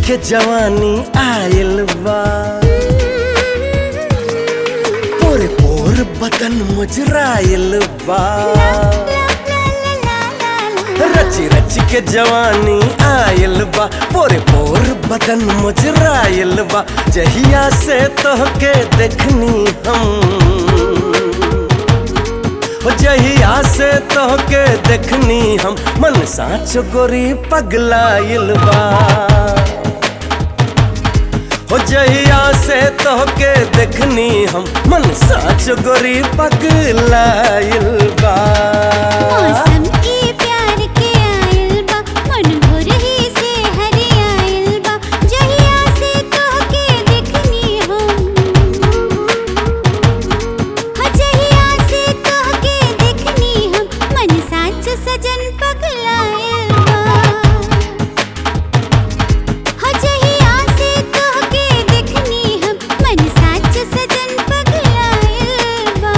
के जवानी आयल बा पोर पोर बदन मुजरायल बा रच रच के जवानी आयल बा पोरे पोर बदन मुजरायल बा जहिया से तोहके देखनी हम हो जहिया से तोहके देखनी हम मन साँच गोरी पगलाइल बा हो जहिया से तोहके देखनी हम मन साँच गोरी पगलाइल बा मौसम के प्यार के आइल बा मन भोर ही से हरे आइल बा जहिया से तोहके देखनी हम हो जहिया से तोहके देखनी हम मन साच सजन पगलाइल बा हो जहिया से तोहके देखनी हम मन साच सजन पगलाइल बा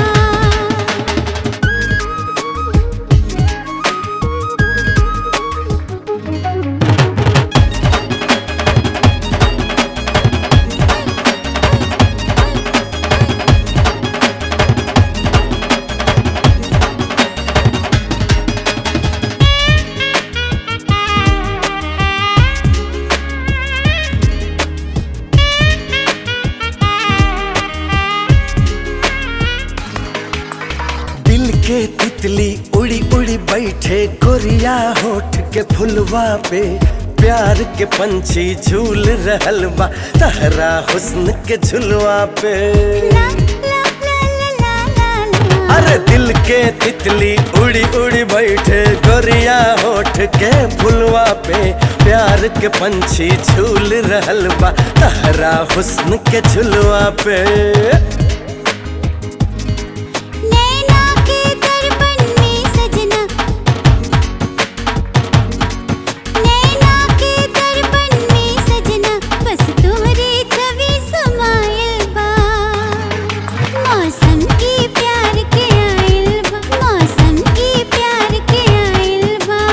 दिल के तितली उड़ी उड़ी बैठे कोरिया होठ के फुलवा पे प्यार के पंछी झूल रहल बा तहरा हुस्न के झुलवा पे ला ला ला ला ला ला अरे दिल के तितली उड़ी उड़ी बैठे गोरिया होठ के फुलवा पे प्यार के पंछी झूल रहल बा तहरा हुस्न के झुलवा पे नैना के दर्पण में सजना नैना के दर्पण में सजना बस तोहरे छवि समायल बा मौसम के प्यार के आइल बा मौसम के प्यार के आइल बा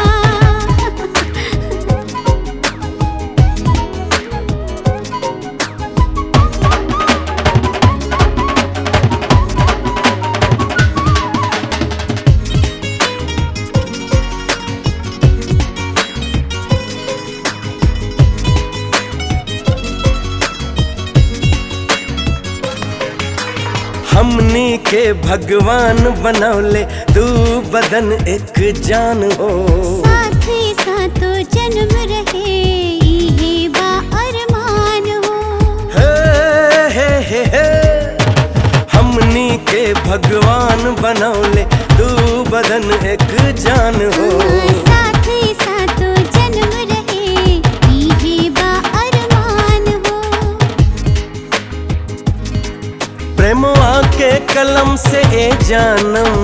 हमनी के भगवान बनौले दू बदन एक जान हो साथ ही साथो जन्म रहे इहे बा अरमान हो हे, हे, हे, हे। हमनी के भगवान बनौले दू बदन एक जान हो साथ ही साथो जन्म रहे इहे बा अरमान हो प्रेमवा के कलम से ए जानम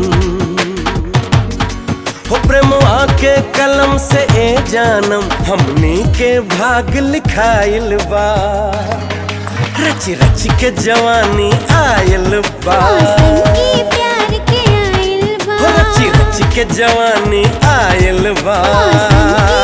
हो प्रेमवा के कलम से ए जानम हमनी के भाग लिखाइल बा रच रच के जवानी आयल बा मौसम के प्यार के आइल बा हो रच रच के जवानी आयल बा मौसम के